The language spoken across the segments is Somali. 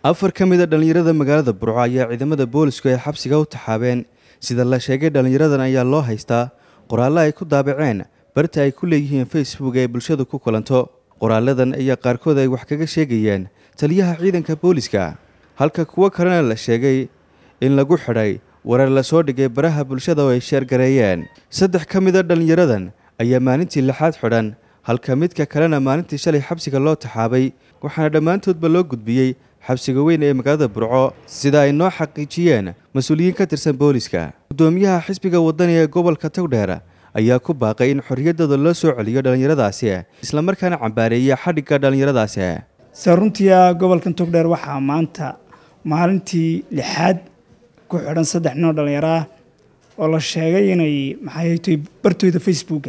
afar ka mid a dhallinyarada magaalada burco ayaa ciidamada boolisku ay xabsiga u taxaabeen sida la sheegay dhallinyaradan ayaa loo haystaa qoraallo ay ku daabaceen barta ay ku leeyihiin facebook ee bulshadu ku kulanto qoraaladan ayaa qaarkood ay wax kaga sheegayeen taliyaha ciidanka booliska halka kuwo kalena la sheegay in lagu xidhay warar lasoo dhigay baraha bulshada oo ay sheergareeyeen saddex ka mid a dhallinyaradan ayaa maalintii lixaad xidhan halka midka kalena maalintii shalay xabsiga loo taxaabay waxaana dhammaantoodba loo gudbiyey xabsiga weyn ee magaalada burco sida ay noo xaqiijiyeen mas-uuliyiin ka tirsan booliska guddoomiyaha xisbiga wadani ee gobolka togdheer ayaa ku baaqay in xorriyaddooda loo soo celiyo dhallinyaradaasi islamarkaana cambaareeya xadhigga dhallinyaradaasi se runtii gobolkan togdheer waxaa maanta maalintii lixaad ku xidhan saddex nin oo dhallinyaro ah oo la sheegay inay maxay tahay bartooda facebooka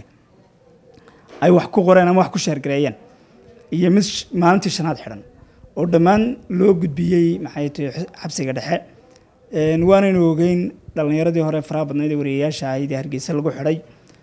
ay wax ku qoreen ama wax ku sheergareeyeen iyo mid maalintii shanaad xidhan oo dhammaan loo gudbiyey maxay tahay xabsiga dhexe waanaynu ogeyn dhallinyaradii hore faraha badnayd ee wariyayaasha ahayd ee hargeysa lagu xidhay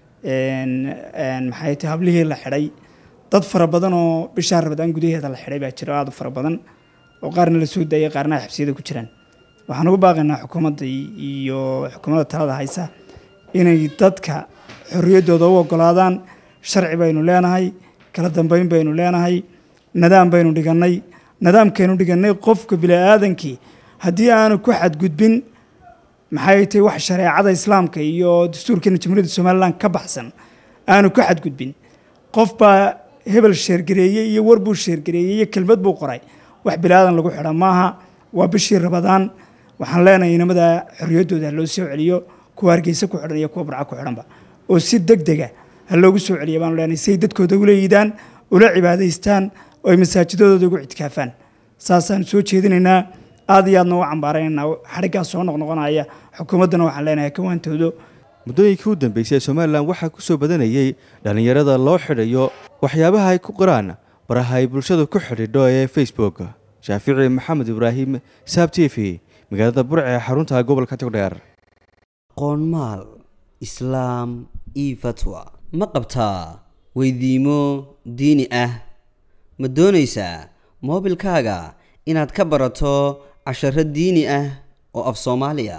maxay tahay hablihii la xidhay dad fara badan oo bishaa rabadaan gudaheeda la xidhay baa jira aada u fara badan oo qaarna la soo daayay qaarna ay xabsiyada ku jiraan waxaan ugu baaqaynaa xukuumadda iyo xukuumadda talada haysa inay dadka xorriyaddooda u oggolaadaan sharci baynu leenahay kala dambeyn baynu leenahay nadaam baynu dhigannay nadaamkaynu dhigannay qofka bini-aadankii haddii aanu ku xadgudbin maxay tahay wax shareecada islaamka iyo dastuurkeena jamhuuriyadda somalilan ka baxsan aanu ka xadgudbin qof baa hebel sheergareeyey iyo war buu sheergareeyey iyo kelmad buu qoray wax bini-aadan lagu xidha maaha waa bishii rabadaan waxaan leenahay inamada xorriyaddooda ha loo soo celiyo kuwa hargeysa ku xidhan iyo kuwa barca ku xidhanba oo si deg dega ha loogu soo celiya baanu leenahay si ay dadkooda ula yiidaan ula cibaadaystaan oo ay masaajidadooda ugu ictikaafaan saasaan soo jeedinaynaa aad iyo aadna u cambaaraynaynaa xadhiggaas soo noqnoqonaya xukuumaddana waxaan leenahay kawaantoodo muddooyinkii u dambeysay somalilan waxaa ku soo badanayey dhallinyarada loo xidhayo waxyaabaha ay ku qoraan baraha ay bulshadu ku xidhiidho ee facebook shaafici maxamed ibraahim saab t v magaalada burce ee xarunta gobolka togdheer qoonmaal islaam io fatwa ma qabtaa weydiimo diini ah ma doonaysaa moobilkaaga inaad ka barato casharo diini ah oo af soomaaliya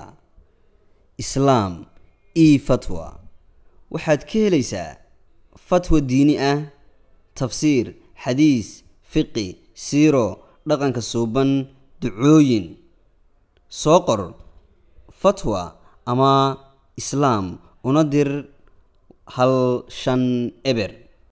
islaam io fatwa waxaad ka helaysaa fatwa diini ah tafsiir xadiis fiqi siiro dhaqanka suuban ducooyin soo qor fatwa ama islaam una dir hal shan eber